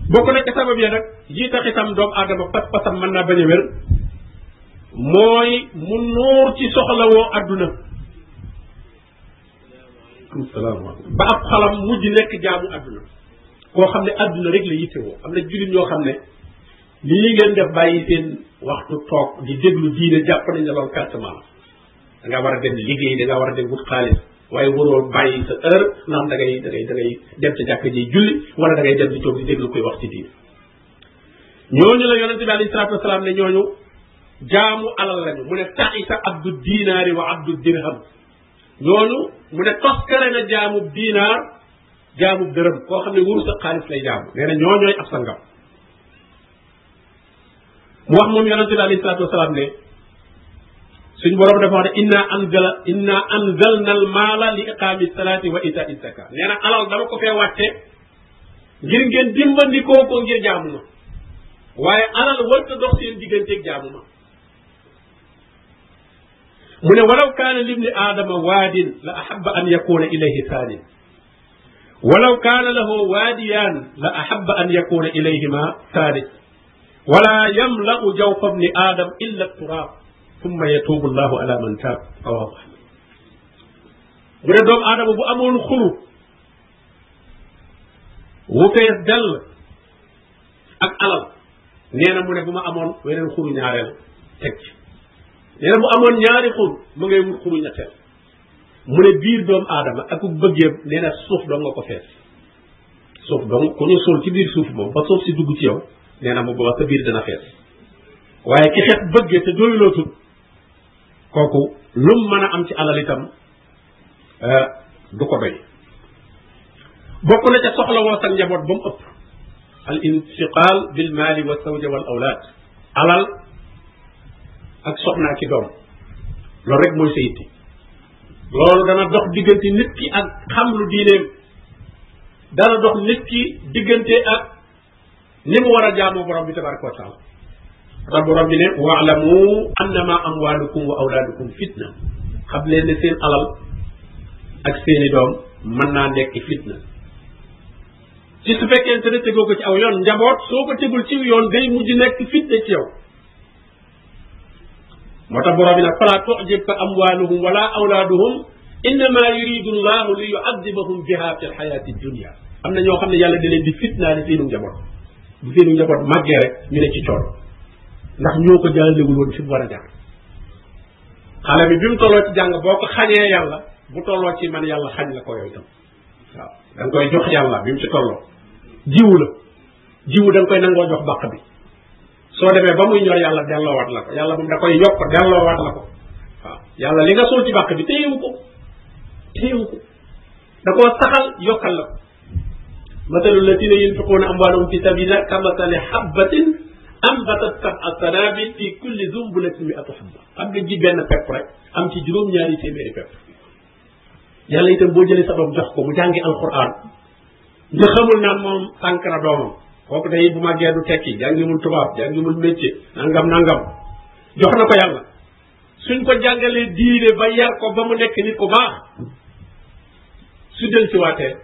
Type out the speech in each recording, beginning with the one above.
bokk na ca sabab ya nag yi tax itam doomu aadama pas pasam mën naa bañ a wér mooy mu nuur ci soxlawoo adduna salaamaaleykum ba ab xalam mujj nekk jaamu adduna koo xam ne adduna rek la yittewoo am na jullit ñoo xam ne lii ngeen def bàyyi seen waxtu toog di déglu diine jàpp nañ ne loolu pertement la da nga war a dem liggéey da nga war a dem wut xaalis waaye waroo bàyyi sa heure naan da ngay da ngay da ngay dem ca jàkk ji julli wala da ngay dem di toog di déglu koy wax ci diine ñooñu la yonente bi alayhi salatu wasalaam ne ñooñu jaamu alal lañu mu ne taxisa abdu dinaari wa abdu dirham ñooñu mu ne toskare na jaamub dinaar jaamub dërëm koo xam ne wuru sa xaalis lay jaamu nee na ñoo ñooy ab sangam mu wax moom yonente bi alayhi salatu wasalaam ne suñ borom dafa wax ne inna anzala inna anzalna al maala li iqaami salaati wa itaa zaka nee na alal dama ko fee wàcce ngir ngeen dimbandikoo ko ngir jaamu ma waaye alal warta dox seen digganteeg jaamu ma mu ne walaw kaana libni aadama waadin la ahaba an yakuna ilayhi thaanin walaw kaana lahu waadiyaan la ahaba an yakuna ilayhima thalith wala yamla'u jawfa bni aadam illa turaab thumma yatuubu llahu ala man taab rawahu ahmad mu ne doomu aadama bu amoon xuru wu fees dell ak alal nee na mu ne bu ma amoon weneen xuru ñaareel teg ci nee na bu amoon ñaari xur mu ngay wut xuru ñetteel mu ne biir doomu aadama ak bëggeem nee na suuf dong nga ko fees suuf dong ku ñu suul ci biir suuf moom ba suuf si dugg ci yow nee na mu booba sa biir dana fees waaye ki xet bëggee te doyulootul kooku lum mën a am ci alal itam du ko doy bokk na ca soxla woo sa njaboot ba mu ëpp al intiqal bil maali wa zawja wal awlaad alal ak soxnaa ki doom loolu rek mooy sa yitte loolu dana dox diggante nit ki ak xam lu diineem dana dox nit ki diggante ak ni mu war a jaamoo borom bi tabaraka wa taala rabbu rabbi ne waalamu annama amwalukum wa awlaadukum fitna xam leen ne seen alal ak seeni doom mën naa nekk fitna ci su fekkente ne tegoo ko ci aw yoon njaboot soo ko tegul ci yoon day mujj nekk fitna ci yow moo tax borom bi nag fala tujibka amwaluhum wala awlaaduhum innama yuridu llahu li yuadibahum biha fi lxayati dunia am na ñoo xam ne yàlla da leen di fitnaale seenu njaboot bu seenu njaboot màggee rek ñu ne ci coono ndax ñoo ko jàllewul woon fi mu war a jaar xale bi bi mu tolloo ci jàng boo ko xañee yàlla bu tolloo ci man yàlla xañ la ko yooyu tam waaw da nga koy jox yàlla bi mu ci tolloo jiwu la jiwu da nga koy nangoo jox bàq bi soo demee ba muy ñor yàlla delloowaat la ko yàlla moom da koy yokk delloowaat la ko waaw yàlla li nga suul ci bàq bi téyewu ko téyewu ko da koo saxal yokkal la ko mathalu alladina yunfiquuna amwaalahum fi sabilillah kamathali habbatin ambatat sab'a sanabil fi kulli zumbulatin mi'atu habba xam nga ji benn pepp rek am ci juróom-ñaari téeméeri pepp yàlla itam boo jëlee sa doom jox ko mu jàngi alquran nga xamul naan moom sànq na doomam kooku day bu màggee du tekki jàngimul tubaab jàngimul métier nangam nangam jox na ko yàlla suñ ko jàngalee diine ba yar ko ba mu nekk nit ku baax su del si waatee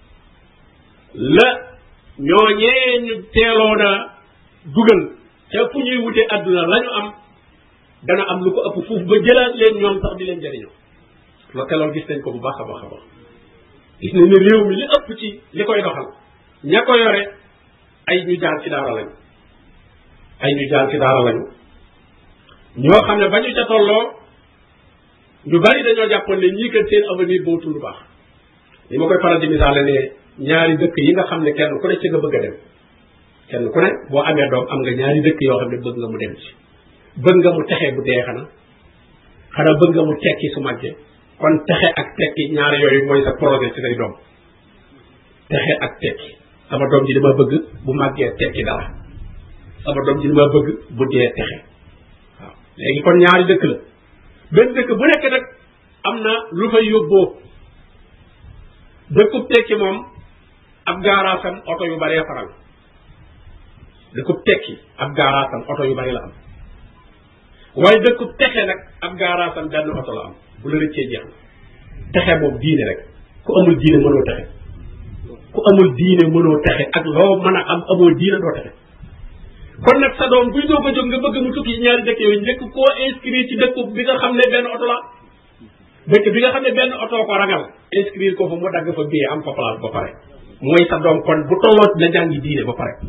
la ñooñee ñu teeloon a dugal te fu ñuy wute adduna la ñu am dana am lu ko ëpp foofu ba jëlaat leen ñoom sax di leen jëriñoo loolu te loolu gis nañ ko bu baax a baax a baax gis nañ ne réew mi li ëpp ci li koy doxal ña ko yore ay ñu jaar ci daara lañu ay ñu jaar ci daara lañu ñoo xam ne ba ñu ca tolloo ñu bari dañoo jàppoon ne ñii kat seen avenir bootul lu baax li ma koy faral di misaale ne ñaari dëkk yi nga xam ne kenn ku ne ci nga bëgg a dem kenn ku ne boo amee doom am nga ñaari dëkk yoo xam ne bëgg nga mu dem ci bëgg nga mu texe bu dee xanaa xanaa bëgg nga mu tekki su màggee kon texe ak tekki ñaari yooyu mooy sa projet ci say doom texe ak tekki sama doom ji dama bëgg bu màggee tekki dara sama doom ji dama bëgg bu dee texe waaw léegi kon ñaari dëkk la benn dëkk bu nekk nag am na lu fay yóbboo dëkkub tekki moom ab gaaraasam oto yu baree faral dëkkub tekki ab gaaraasam oto yu bari la am waaye dëkkub texe nag ab gaaraasam benn oto la am bu la rëccee jeex na texe moom diine rek ku amul diine mënoo texe ku amul diine mënoo texe ak loo mën a am amoo diine doo texe kon nag sa doom buy doog a jóg nga bëgg mu tukki ci ñaari dëkk yooyu njëkk koo inscrire ci dëkk bi nga xam ne benn oto la dëkk bi nga xam ne benn oto ko ragal inscrire ko fa mu dagg fa bii am fa place ba pare mooy sa doom kon bu tolloo na jàngi diine ba pare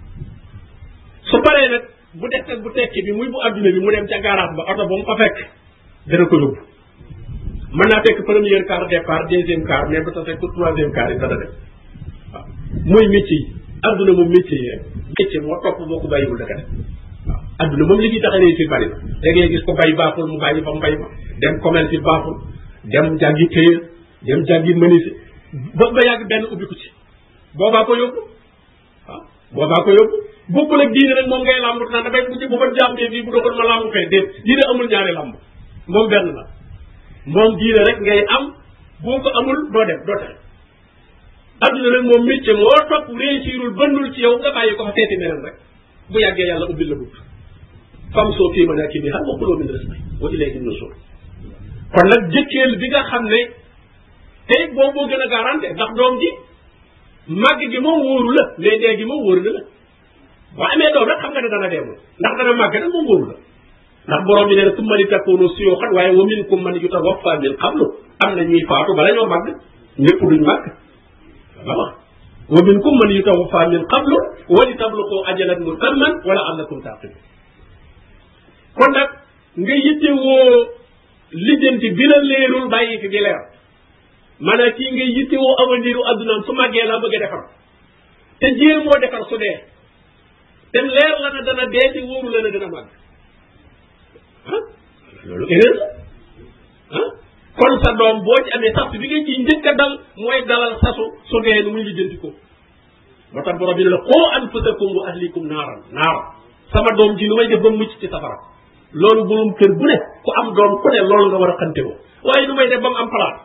su paree nag bu def nag bu tekki bi muy bu adduna bi mu dem ca garage ba oto ba mu fa fekk dana ko yóbbu mën naa fekk première car départ deuxième car mais bu ta fekk troisième car yi dana dem waaw mooy métier yi adduna moom métier yi rek métier moo topp boo ko bàyyiwul daka def waaw adduna moom li ñuy tax a réussir bari na da ngay gis ko bay baaxul mu bàyyi fa mbay ma dem commerce yi baaxul dem jàngi téye dem jàngi menuisier ba ba yàgg benn ubbi ko ci boobaa ko yóbbu waaw boobaa ko yóbbu bokkul ak diine nag moom ngay làmb naan dafay bu bu ba jàmbee fii bu doxoon ma làmb fee déet diine amul ñaari làmb moom benn la moom diine rek ngay am boo ko amul doo dem doo tax adduna nag moom métier moo topp réussirul bënnul ci yow nga bàyyi ko fa seeti neneen rek bu yàggee yàlla ubbil la bunt fam soo fii ma nekk nii xam nga xuloo min res wa ilayhi nushur kon nag jëkkeel bi nga xam ne tey boobu moo gën a garanté ndax doom ji màgg gi moom wóoru la mais dee gi moom wóoru na la boo amee doom rek xam nga ne dana dee moom ndax dana màgg nag moom wóoru la ndax borom bi nee na summa li takunu suyuxan waaye wa minkum man yutawaffa min qablu am na ñuy faatu bala ñoo màgg ñëpp duñ màgg voilà wa minkum man yutawaffa min qablu wa li tabluqu ajalan musamman wala allakum taqilun kon nag nga yitte woo lijjanti bi la leerul bàyyi fi bi leer maanaam kii nga yitte woo avenir u addunaam su màggee la bëgg a defar te jéem moo defar su dee te leer la na dana dee te wóoru la na dana màgg ah loolu erreur la ah kon sa doom boo ci amee sax bi nga ciy njëkk a dal mooy dalal sasu su dee nu muy lijjanti ko moo tax borom bi ne la qoo anfusakum wa ahlikum naaran naaran sama doom ji lu may def ba mucc ci safara loolu borom kër bu ne ku am doom ku ne loolu nga war a xante woo waaye lu may def ba mu am place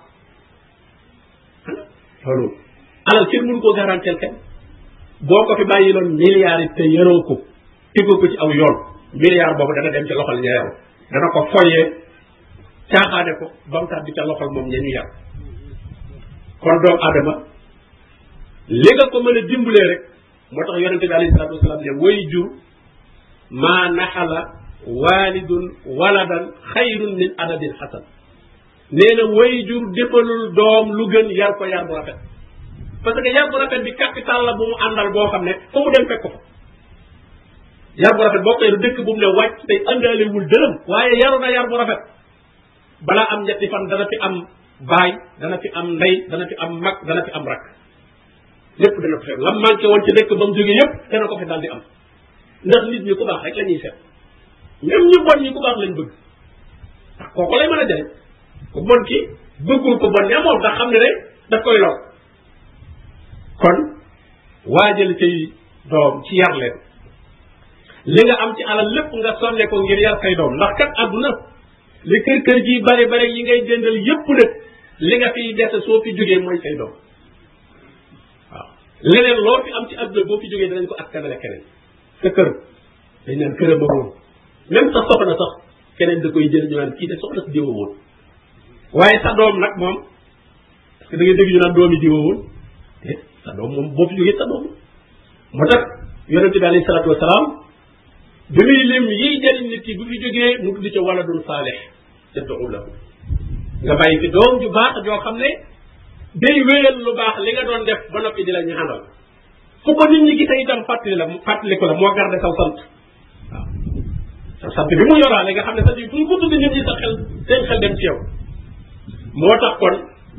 loolu alal kenn mënu koo garanteel kenn boo ko fi bàyyi loon milliards yi te yaroo ko tegoo ko ci aw yoon milliard boobu dana dem ci loxol ña yaru dana ko foyee caaxaane ko ba mu tàbbi ca loxol moom ña ñu yar kon doomu aadama li nga ko mën a dimbalee rek moo tax yonente bi alayhi salatu wasalaam ne way jur maa naxala walidun waladan xayrun min adabin xasan nee na way jur defalul doom lu gën yar ko yar bu rafet parce que yar bu rafet bi capital la bu mu àndal boo xam ne fu mu dem fekk ko fa yar bu rafet boo koy dëkk bu mu ne wàcc tey àndaalewul dërëm waaye yaru na yar bu rafet balaa am ñetti fan dana fi am baay dana fi am ndey dana fi am mag dana fi am rak lépp dana ko fi am lam manqué woon ci dëkk ba mu jógee yépp dana ko fi daal di am ndax nit ñi ku baax rek la ñuy seet même ñu bon ñi ku baax lañ bëgg ndax kooku lay mën a jëriñ ku bon ki bëggul ko bon ne moom ndax xam ne rek daf koy lor kon waajal say doom ci yar leen li nga am ci alal lépp nga sonne ko ngir yar say doom ndax kat àdduna li kër kër ji bari bari yi ngay jëndal yépp nag li nga fiy dese soo fi jógee mooy say doom waaw leneen loo fi am ci àdduna boo fi jógee danañ ko askanale keneen sa kër dañ naan këram a woon même sa soxna sax keneen da koy jël ñu naan kii de soxna si diwa woon waaye sa doom nag moom parce que da ngay dégg ñu naan doomi diwa woon eh sa doom moom boo fi jógee sa doom moo tax yonente bi alayhi salatu wasalaam bi muy lim yiy jëriñ nit ki bu fi jógee mu tudd ca waladun saalih yad'u lahu nga bàyyi fi doom ju baax joo xam ne day wéyal lu baax li nga doon def ba noppi di la ñaanal fu ko nit ñi gisee itam fàttali la fàttali ko la moo garde saw sant waaw sa sant bi mu yoraale nga xam ne sant bi fu ñu ko tudd nit ñi sa xel seen xel dem ci yow moo tax kon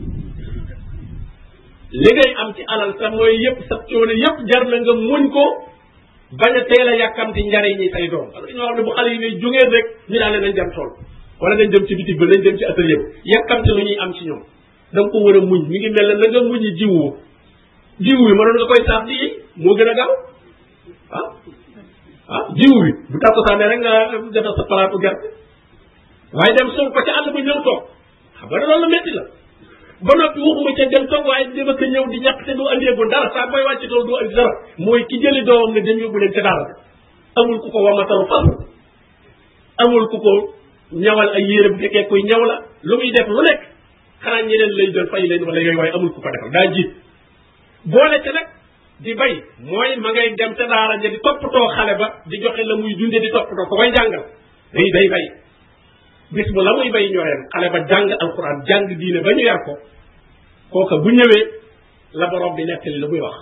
li ngay am ci alal sa mooy yëpp sa coono yëpp jar na nga muñ ko bañ a teel a yàkkamti njariñ ñi say doom parce que ñoo xam ne bu xale yi ne jógeen rek ñu daal ne nañ dem tool wala nañ dem ci bitig ba nañ dem ci atelier yàkkamti lu ñuy am ci ñoom da nga ko war a muñ mi ngi mel ne na nga muñi jiwu jiwu bi mënoon nga koy saaf di moo gën a gaaw ah ah jiwu bi bu tàkkusaane rek nga defal sa palaatu gerte waaye dem suuf ko ca àll ba ñëw toog xam nga loolu métti la ba noppi waxuma ca dem toog waaye dama ko ñëw di ñàkk te du andeegul dara saa booy wàcc tool du andi dara mooy ki jëli doomam ne dem yóbbu leen ca daara amul ku ko wamatalu fas amul ku ko ñawal ay yére bu fekkee kuy ñaw la lu muy def lu nekk xanaa ñeneen lay jël fay leen wala yooyu waaye amul ku ko defal daa jiit boole ca nag di bay mooy ma ngay dem ca daara ja di toppatoo xale ba di joxe la muy dunde di toppatoo ko koy jàngal day day bay bis bu la muy bay ñooyam xale ba jàng alquran jàng diine ba ñu yar ko kooka bu ñëwee la borom bi nettali la muy wax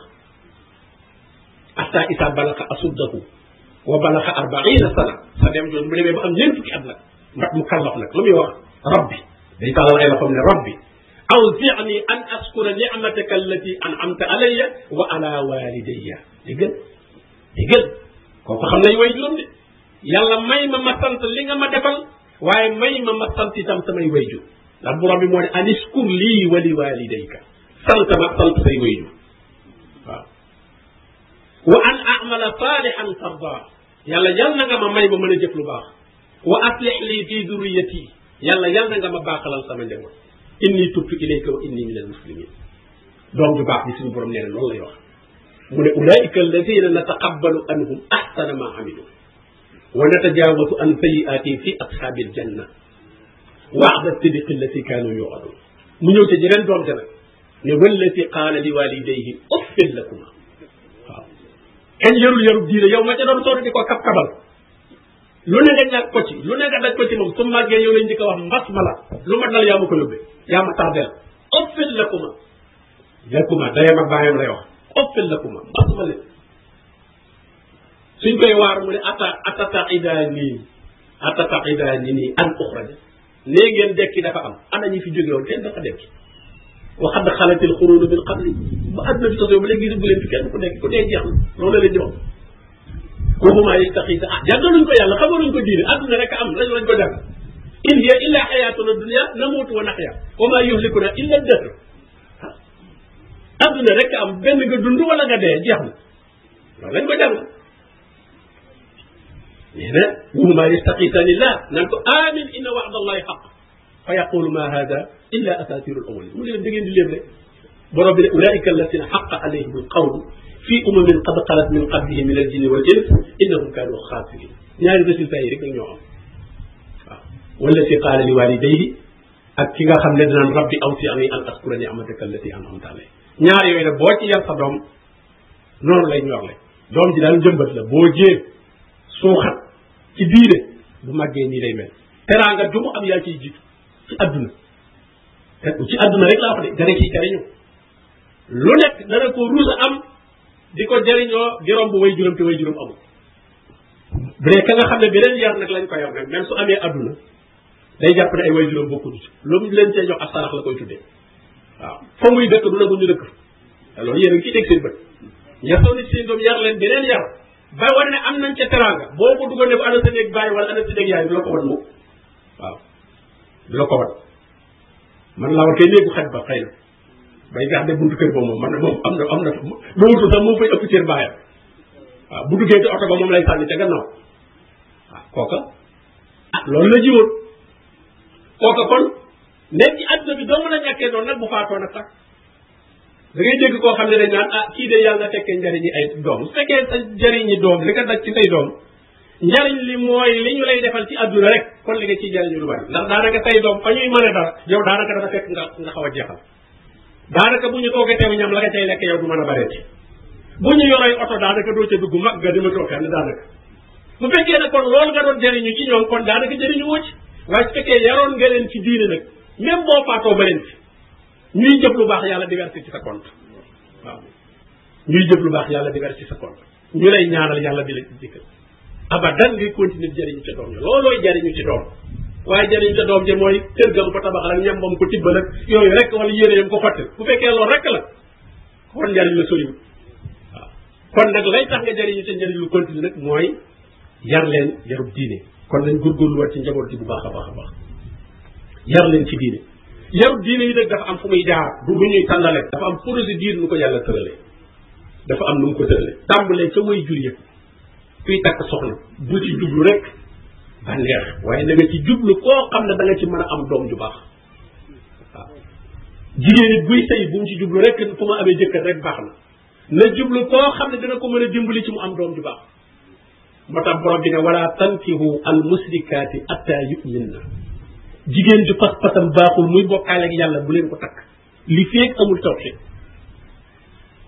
hatta isa balaxa asuddahu wa balaxa arbaina sana sa dem jooju bu demee ba am ñeent fukki at nag ndax mu kallaf nag lu muy wax rabbi day tàllal ay loxoom ne rabbi awzi'ni an askura ni'mataka allati an'amta alayya wa ala walidayya déggal déggal kooku xam nañ way juróom de yàlla may ma ma sant li nga ma defal waaye may ma ma sant itam samay wayjur ndax borom bi moo ne an iskur lii wa li walidayka sant ma sant say wayjur waaw wa an amala salihan tarda yàlla yal na nga ma may ma mën a jëf lu baax wa aslih lii fi duriyati yàlla yal na nga ma baaxalal sama njaboot inni tubtu ilayka wa inni min al muslimin doom ju baax bi suñu borom nee na loolu lay wax mu ne ulaika alladina nataqabbalu anhum ahsana ma amilu wa natajawasu an sayiati fi ashabi aljanna waada sidiqi allati kanu yuadun mu ñëw ca jeneen doom ja nag ne wallati qaala li walidayhi uffin lakuma waaw kenn yarul yarul diine yow ma ca doon sonn di ko kab kabal lu ne nga ñàkk ko ci lu ne nga daj ko ci moom su màggee yow lañ njëkk a wax mbas ma la lu ma dal yaa ma ko yóbbee yaa ma tardeel uffin lakuma lakuma dayam ak baayam lay wax uffin lakuma mbas ma leen suñ koy waar mu ne ata atataqidaani atataqidaani nii an uxraja nee ngeen dekki dafa am ana ñi fi jóge woon kenn dafa dekki wa xadd xalatil xuruunu min qabli ba àdduna bi sosoo ba léegi bu leen fi kenn ku dekk ku dee jeex na loolu la leen di wax waxuma yastaxiisa ah jàngaluñ ko yàlla xamaluñ ko diine àdduna rek am lañ lañ ko jàng in hiya illa xayatuna dunia namuutu wa naxya wa ma yuhlikuna illa dahr àdduna rek am benn nga dund wala nga dee jeex na loolu lañ ko jàng nee na waxuma yastaxiisani llah naan ko amin inna waxda allahi xaq fa yaqulu ma hada illa asatiru al awalin mu ne leen da ngeen di léeb rek borom bi ne ulaika alladina xaqa alayhim alqawlu fi umamin qad xalat min qablihim min aljinni wal ins innahum kanu xaasirin ñaari résultats yi rek nag ñoo am waaw wala si qaala li walidayhi ak ki nga xam ne dinaan rabbi awsi'ni an askura ni'mataka allati an'amta alayya ñaar yooyu nag boo ci yar sa doom noonu lay ñor le doom ji daal jëmbat la boo jee suuxat ci diine bu màggee nii lay mel teraanga du mu am yaa ciy jiitu ci adduna te ci adduna rek laa wax de dana ciy jariñu lu nekk dana ko ruus a am di ko jariñoo di romb way juróom te way juróom amul bu dee ka nga xam ne beneen yar nag lañ ko yor nag même su amee adduna day jàpp ne ay way juróom bokkuñu ci lu mu leen cee jox ak sarax la koy tuddee waaw fa muy dëkk du nagul ñu dëkk te loolu yéen a ngi ciy dégg seen bët ñasoo nit seen doom yar leen beneen yar ba war ne am nañ ca teraanga boo ko dugal ne bu ana sa néeg bàyyi wala ana sa néeg yaay du la ko wan mukk waaw du la ko wan man laa war kay néegu xaj ba xëy na bay gax de buntu kër boobu moom man moom am na am na ba wutul sax moom fay ëpp cër baayam waaw bu duggee ci oto ba moom lay sànni ca gannaaw waaw kooka ah loolu la jiwoon kooka kon nekk ci àdduna bi doo mën a ñàkkee noonu nag bu faatoo nag sax da ngay dégg koo xam ne dañ naan ah kii de yàlla na fekkee njariñi ay doom su fekkee sa njariñi doom li nga daj ci say doom njariñ li mooy li ñu lay defal ci àdduna rek kon li nga ciy jariñu lu bari ndax daanaka say doom fa ñuy mën a dara yow daanaka dafa fekk nga nga xaw a jeexal daanaka bu ñu toogee teew ñam la nga cay lekk yow du mën a bareeti bu ñu yoree oto daanaka doo ca dugg mag nga dima toog fenn daanaka bu fekkee ne kon loolu nga doon jariñu ci ñoom kon daanaka jariñu woo ci waaye su fekkee yaroon nga leen ci diine nag même boo faatoo ba leen fi ñuy jëf lu baax yàlla diversi ci sa compte waaw ñuy jëf lu baax yàlla diversi ci sa compte ñu lay ñaanal yàlla di la ci dikkal abadan ngay continuer jariñu ca doom ja loolooy jariñu ci doom waaye jariñu ca doom ja mooy kër gam ko tabaxal ak ñam bam ko tibbal ak yooyu rek wala yére yam ko fàttal bu fekkee loolu rek la kon njariñ la soriwul waaw kon nag lay tax nga jariñu ca njariñ lu continue nag mooy yar leen yarub diine kon nañ góorgóorlu war ci njaboot ji bu baax a baax a baax yar leen ci diine yarub diine yi nag dafa am fu muy jaar du lu ñuy tàllale dafa am procédure nu ko yàlla tëralee dafa am nu mu ko tëralee tàmbalee ca way jur yëpp kuy takk soxna bu ci jublu rek bànneex waaye da nga ci jublu koo xam ne da nga ci mën a am doom ju baax waaw jigéen it buy sëy bu mu ci jublu rek fu ma amee jëkkër rek baax na na jublu koo xam ne dina ko mën a dimbali ci mu am doom ju baax moo tax borom bi ne wala tankihu al musrikaati atta yuminna jigéen ju pas pasam baaxul muy bokkaale ak yàlla bu leen ko takk li feeg amul tawxid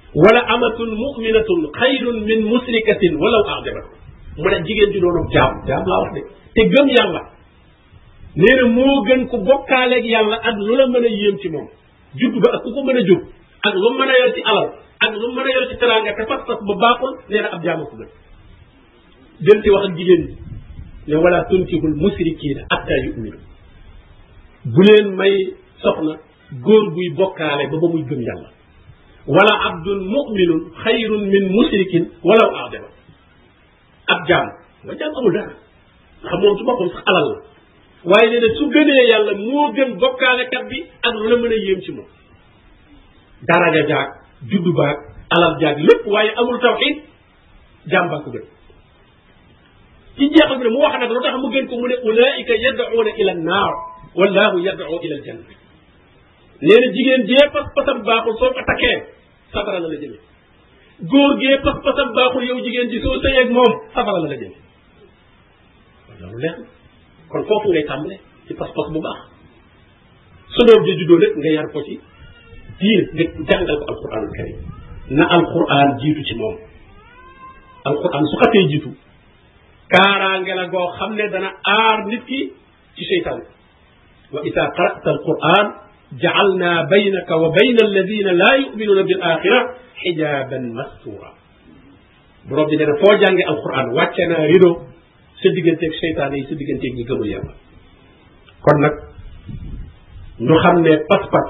wala amatun muminatun xayrun min musrikatin walaw ajabatkum mu ne jigéen ji doonu jaam jaam laa wax de te gëm yàlla nee na moo gën ku bokkaaleeg yàlla ak lu la mën a yéem ci moom judd ba ak ku ko mën a jur ak lu mën a yor ci alal ak lu mën a yor ci teraanga te pas-pas ba baaxul nee na ab jaama ko gën del ci wax ak jigéen ñi ne wala tunkihul musrikiina hatta yuminu bu leen may soxna góor guy bokkaale ba ba muy gëm yàlla wala abdun muminun xayrun min musrikin walaw aadama ab jaam nga jaam amul dara xam moom su boppam sax alal la waaye nee na su gënee yàlla moo gën bokkaalekat bi ak lu la mën a yéem ci moom daraja jaag juddu baag alal jaag lépp waaye amul tawxid jaam baa ko gën ci jeexal bi ne mu wax nag lu tax mu gën ko mu ne ulaika yad'una ila naar wallahu yad'u ila aljanna nee na jigéen jee pas pasam baaxul soo ko takkee safara la la jëme góor gee pas pasam baaxul yow jigéen ji soo sëyeeg moom safara la la jëme loolu leer kon foofu ngay tàmbale ci pas-pas bu baax su doom ji juddoo rek nga yar ko ci diir nga jàngal ko alquranul karim na alquran jiitu ci moom alquran su xatee jiitu kaaraange la goo xam ne dana aar nit ki ci seytaan wa ida qara'ta alquran ja'alna baynaka wa bayna alladina la yu'minuna bil axira xijaban mastura borom bi nee na foo jànge alquran wàcce naa rido sa digganteeg seytaan yi sa digganteeg ñi gëmul yàlla kon nag ñu xam ne pas-pas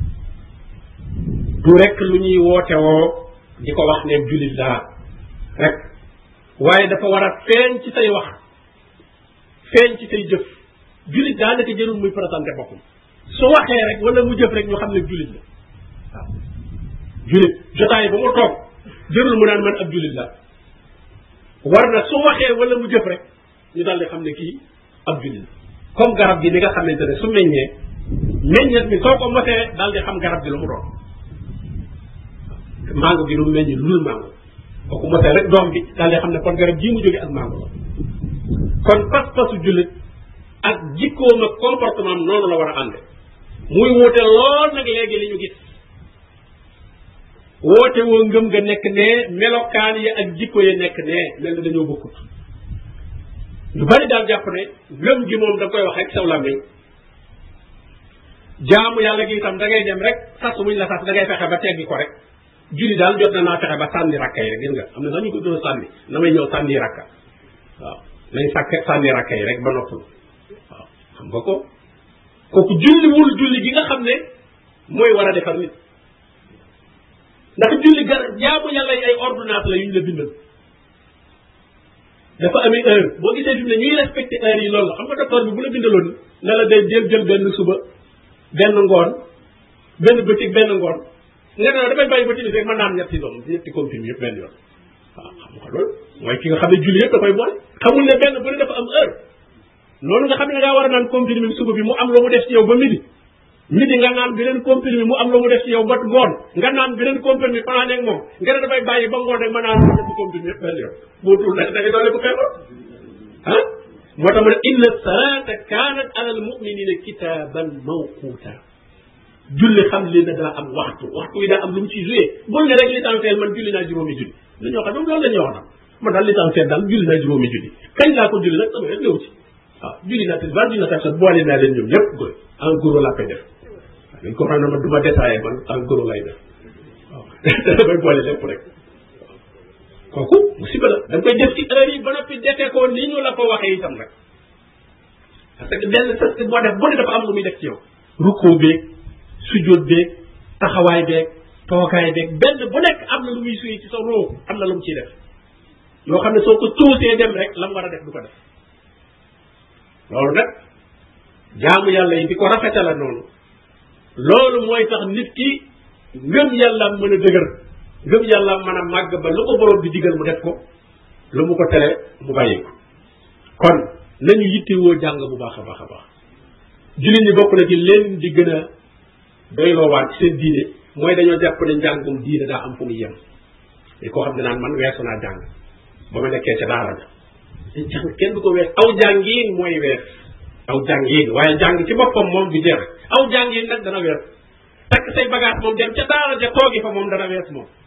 du rek lu ñuy woote woo di ko wax ne julit laa rek waaye dafa war a feeñ ci say wax feeñ ci say jëf julit daa naka jërul muy présenté boppam su waxee rek wala mu jëf rek ñu xam ne julit la waaw julit jotaay ba mu toog jërul mu naan man ab julit la war na su waxee wala mu jëf rek ñu daal di xam ne kii ab julit la comme garab gi ni nga xamante ne su meññee meññet mi soo ko mosee daal di xam garab gi lu mu doon mango gi lu meññ lu dul mango kooku mosee rek doom bi daal di xam ne kon garab jii mu jóge ak mango la kon pas-pasu jullit ak jikkoom ak comportement am noonu la war a ànde muy woote lool nag léegi li ñu gis woote woo ngëm nga nekk ne melokaan yi ak jikko yi nekk ne mel na dañoo bokkut lu bari daal jàpp ne ngëm gi moom da koy wax rek saw làmmiñ jaamu yàlla gi itam da ngay dem rek sas muñ la sas da ngay fexe ba teggi ko rek julli daal jot na naa fexe ba sànni rakka yi rek gis nga am na sax ñu ko doon sànni damay ñëw sànni rakka waaw nañ sàkk sànni rakka yi rek ba noppal waaw xam nga ko kooku julliwul julli gi nga xam ne mooy war a defar nit ndax julli gar jaamu yàlla yi ay ordonnance la yu ñu la bindal dafa amee heure boo gisee fi mu ne ñuy respecté heure yi loolu la xam nga docteur bi bu la bindaloon ne la day jël jël benn suba benn ngoon benn bëccëg benn ngoon nga ne damay bàyyi ba timis rek mën naan ñetti doom ñetti comprimé yëpp benn yoon waaw xam nga loolu mooy ki nga xam ne julli yëpp da koy boole xamul ne benn bu ne dafa am heure loolu nga xam ne da ngaa war a naan comprimé suba bi mu am lu mu def ci yow ba midi midi nga naan beneen comprimé mu am lu mu def ci yow ba ngoon nga naan beneen comprimé fanaan ak moom nga ne damay bàyyi ba ngoon rek ma naan ñetti comprimé yëpp benn yoon boo dul da ngay doole ko feebar ah moo tax mu ne inna salata kanat ala al muminina kitaban mawquta julli xam li ne daa am waxtu waxtu wi daa am lu mu ciy joué bul ne rek l'essentiel man julli naa juróomi julli dañoo xam loolu la ñuy wax nag man daal l'essentiel daal julli naa juróomi julli kañ laa ko julli nag sama rek ñëw ci waaw julli naa tisbaar julli naa takkusaan boole naa leen ñoom ñëpp goy en gros laa koy def waaw dañ ko xam ne man du ma détaillé man en gros lay def waaw damay boole lépp rek kooku musiba la da nga koy def ci heure yi ba noppi defee ko ni ñu la ko waxee itam rek parce que benn sas boo def bu ne dafa am lu muy def ci yow rukkoo beeg sujjóot beeg taxawaay beeg toogaay beeg benn bu nekk am na lu muy suy ci sa roo am na lu mu ciy def yoo xam ne soo ko tuusee dem rek la mu war a def du ko def loolu nag jaamu yàlla yi di ko rafetala noonu loolu mooy tax nit ki ngëm yàlla mën a dëgër ngëm yàlla mën a màgg ba lu ko borom bi digal mu def ko lu mu ko tere mu bàyyi ko kon nañu yittewoo jàng bu baax a baax a baax jullit ñi bokk na ci leen di gën a doyloowaat ci seen diine mooy dañoo jàpp ne njàngum diine daa am fu mu yem li koo xam ne naan man weesu naa jàng ba ma nekkee ca daara ja te jàng kenn du ko wees aw jàngiin mooy wees aw jàngiin waaye jàng ci boppam moom du jeex aw jàngiin nag dana wees takk say bagage moom dem ca daara ja toogi fa moom dana wees moom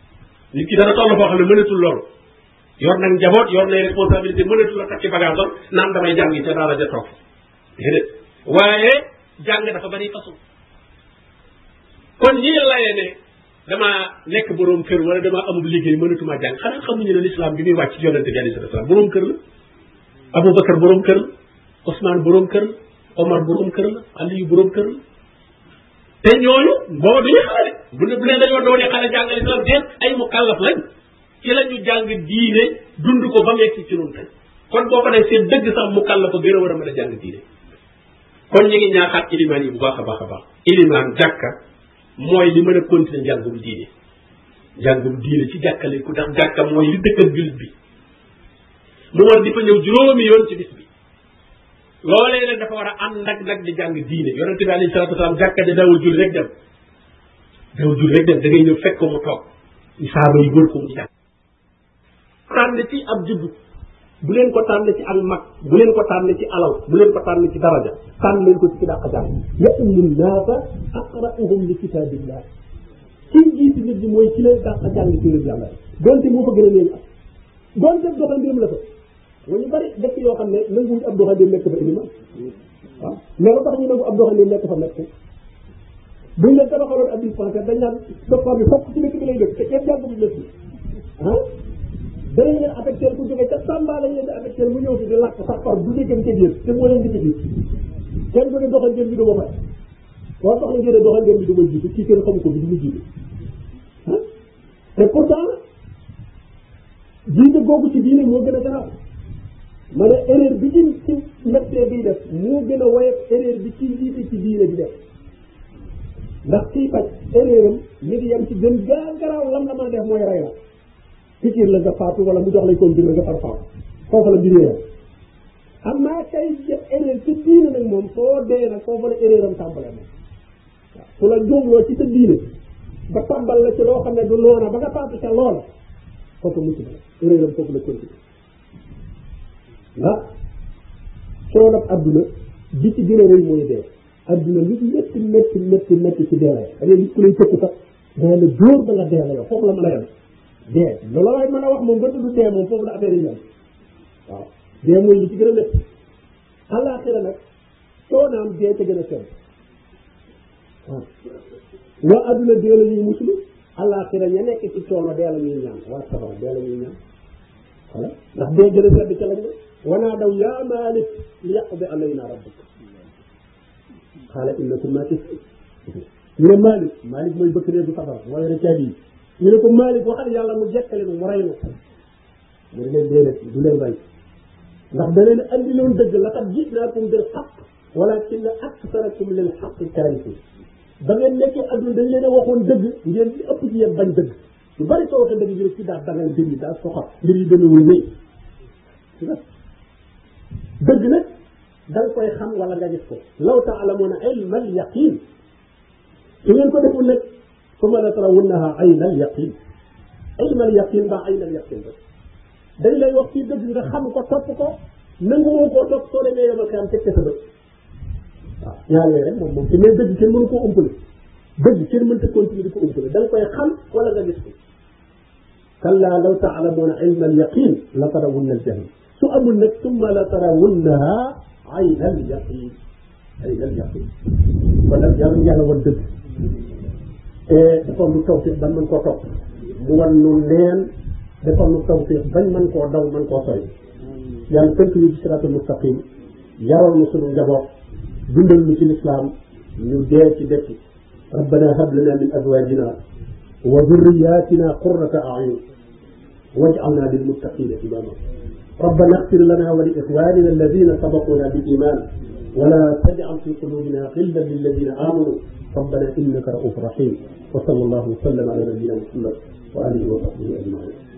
nit ki dana toll foo xam ne mënatul loolu yor nag njaboot yor nay responsabilité mënatul a takki bagage am naan damay jàngi ca daara ja toog déedéet waaye jàng dafa bari façon kon ñi layee ne dama nekk borom kër wala dama amul liggéey mënatuma jàng xanaa xamuñu ne l'islam bi muy wàcc ci yonente bi alayhi salaam borom kër la Aboubacar borom kër la Ousmane borom kër la Omar borom kër la Aliou borom kër la te ñooñu booba duñu xale bu ne bu ne dañoo doone xale jàngal islam déet ay mu kàllaf lañ ci la ñu jàng diine dund ko ba mu yegg ci ñun tey kon boo ko def seen dëgg sax mu kàllaf a gën a war a mën a jàng diine kon ñu ngi ñaaxaat ilimaan yi bu baax a baax a baax ilimaan jàkka mooy li mën a continuer njàngum diine njàngum diine ci jàkka lañ ko ndax jàkka mooy li dëkkal jullit bi mu war di fa ñëw juróomi yoon ci bis bi loolee nag dafa war a ànd nag nag di jàng diine yonente bi alayhi salatu wasalaam jàkka ja dawul jul rek dem dawul jul rek dem da ngay ñëw fekk ko mu toog saaba yi wër ko mu jàng tànn ci ab juddu bu leen ko tànn ci ak mag bu leen ko tànn ci alal bu leen ko tànn ci daraja tànn leen ko ci ki dàq jàng ya'ummu naasa aqra'uhum li kitaabillah kii jiiti nit ñi mooy ci leen dàq jàng ci leen yàlla donte moo fa gën a leen am donte doxandéem la fa mooy ñu bari dëkk yoo xam ne nanguwuñ ab doxandéem nekk fa iliman waaw mais lu tax ñu nangu ab doxandéem nekk fa nekk buñ leen tabaxaloon ab dispensaire dañ naan docteur bi fokk ci dëkk bi lay dëkk te kenn jàngu bi dëkk ah danañ leen affecté ku jógee ca Tamba lañ leen di affecté mu ñëw fi di lakk sax par bu déggam ca biir te moo leen di tëj kenn du ne doxandéem bi du ma fay boo soxla ngeen ne doxandéem bi du ma jiitu kii kenn xamu ko bi du ma jiitu ah te pourtant jiite googu ci diine moo gën a garaaw ma ne erreur bi ci ci médecin biy def moo gën a woyof erreur bi ci jiite ci diine bi def ndax kii faj erreur am mi ngi yem ci gën gaa garaaw lam la mën a def mooy rey la pikir la nga faatu wala mu jox lay kon bir nga far faatu foofu la mbir yam am naa kay def erreur ci diine nag moom soo dee nag foofu la erreur am tàmbale moom waaw su la jógloo ci sa diine ba tàmbal la ci loo xam ne du noona ba nga faatu ca loola foofu mucc na erreur am foofu la continué ndax coonab adduna bi ci gën a rëy mooy dee adduna lu métti métti métti métti ci dee la da ngay gis ku lay tëkk sax dee la dóor ba nga dee la yow foofu la mën a yem dee loolu laay mën a wax moom nga tudd dee moom foofu la affaire yi yem waaw dee mooy li ci gën a métti àllaaxira nag coonaam dee ca gën a sew waaw waa adduna dee la ñuy musulu àllaaxira ña nekk ci coono dee la ñuy ñaan waa safara dee la ñuy ñaan voilà ndax dee gën a sedd ca lañ ne wanaa daw yaa maalik li yaqdi alayna rabbuk xaala innakum maakisuun ñu ne maalik maalik mooy bëkk réer bu safara mooy yore caabi yi ñu ne ko maalik waxal yàlla mu jekkale nu mu rey nu mu ne leen déedéet du leen rey ndax da leen andi loon dëgg laqad ji'naakum bil haqq walaakinna aksarakum lil haqqi karihun ba ngeen nekkee adduna dañ leen a waxoon dëgg ngeen di ëpp ci yéen bañ dëgg lu bari soo waxee dëgg ñu ne ci daa dangal mbir yi daa soxal mbir yi demewul nii dëgg nag da nga koy xam wala nga gis ko law taalamuuna ilma al yaqin su ngeen ko deful nag summa la tarawunnaha ayna al yaqin ilma al yaqin ba ayna al yaqin rek dañ lay wax ci dëgg nga xam ko topp ko nangu woo koo topp soo demee yomal xam teg sa bët waaw ñaar yooyu rek moom moom te mais dëgg kenn mënu koo umpale dëgg kenn mënta continuer di ko umpale da nga koy xam wala nga gis ko kalla law taalamuuna ilma al yaqin la tarawunna al jahim su amul nag summa la tarawunnaha ayna al yaqin ayna al yaqin kon nag yàlla yàlla wan dëgg te defal lu tawfiq ban mën koo topp mu wan nu neen defal lu tawfiq bañ mën koo daw mën koo soy yàlla tënk ñu ci siraatul mustaqim yaral nu sunu njaboot dundal ñu ci lislaam ñu dee ci dekki rabbana hab lana min azwajina wa dhurriyatina qurrata a'yun waj'alna lil muttaqina imama ربنا اغفر لنا ولإخواننا الذين سبقونا بالإيمان ولا تجعل في قلوبنا غلا للذين آمنوا ربنا إنك رؤوف رحيم وصلى الله وسلم على نبينا محمد وآله وصحبه أجمعين